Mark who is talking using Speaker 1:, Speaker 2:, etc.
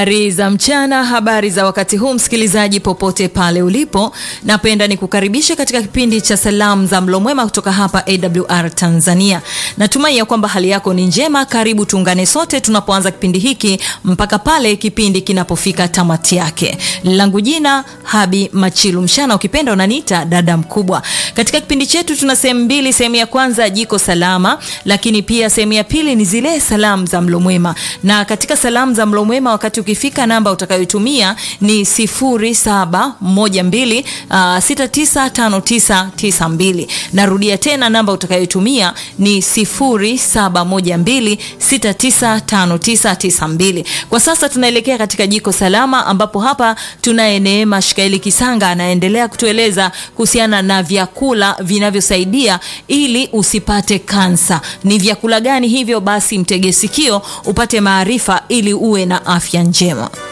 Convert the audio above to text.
Speaker 1: Habari za mchana, habari za wakati huu, msikilizaji popote pale ulipo, napenda nikukaribishe katika kipindi cha salamu za mlo mwema kutoka hapa AWR Tanzania. Natumai ya kwamba hali yako ni njema. Karibu tuungane sote tunapoanza kipindi hiki mpaka pale kipindi kinapofika tamati yake. Langu jina Habi Machilu Mshana, ukipenda unaniita dada mkubwa. Katika kipindi chetu tuna sehemu mbili. Sehemu ya kwanza jiko salama, lakini pia sehemu ya pili ni zile salamu za mlo mwema, na katika salamu za mlo mwema wakati ukifika namba utakayotumia ni 0712 uh, 695992. Narudia tena namba utakayotumia ni 0712 695992. Kwa sasa tunaelekea katika jiko salama, ambapo hapa tunaye Neema Shikaeli Kisanga anaendelea kutueleza kuhusiana na vyakula vinavyosaidia ili usipate kansa. Ni vyakula gani hivyo? Basi mtege sikio upate maarifa ili uwe na afya njema.